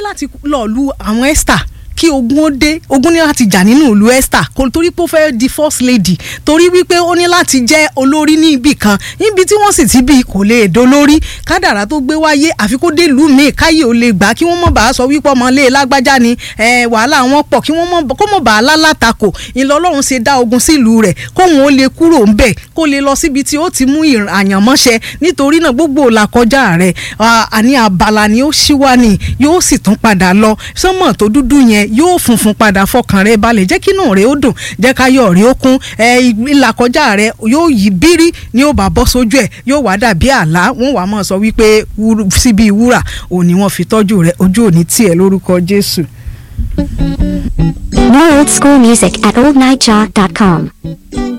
láti lọ lu àwọn Esther kí ogun ó dé ogun ní láti jà nínú ìlú Esther kò torí pé ó fẹ́ di first lady torí wípé ó ní láti jẹ́ olórí ní ibì kan níbi tí wọ́n sì ti bí kò lè dolórí kádàrá tó gbé wáyé àfi kó dé ìlú míì káyé ò lè gbà kí wọ́n mọ̀ bá a sọ wípé ọmọlé lágbájá ni wàhálà wọn pọ̀ kí wọ́n mọ̀ kó mọ̀ bá a lálátakò ìlọ Ọlọ́run ṣe dá ogun sílùú rẹ̀ kóhun ó lè kúrò ńbẹ̀ kó lè lọ síbi tí ó ti mú àyànmọ́ṣẹ nítorí náà gbogbo làkọjá rẹ̀ àní àbàlà ni ó ṣíwá ni yóò sì tún padà lọ sánmọ̀ tó dúdú yẹn yóò funfun padà fọkàn rẹ balẹ̀ jẹ́ kínú rẹ ó dùn jẹ́ káyọ̀ rẹ ó kún ìlàkọjá rẹ yóò yí bírí ni ó bá bọ́ sójú ẹ̀ yóò wá dàbí àlá wọ́n wàá mọ̀ sọ wípé síbi ìwúrà òní wọ́n fi tọ́jú rẹ ojú òní tiẹ̀ lórúkọ Jésù. More old school music at oldnightjaw.com.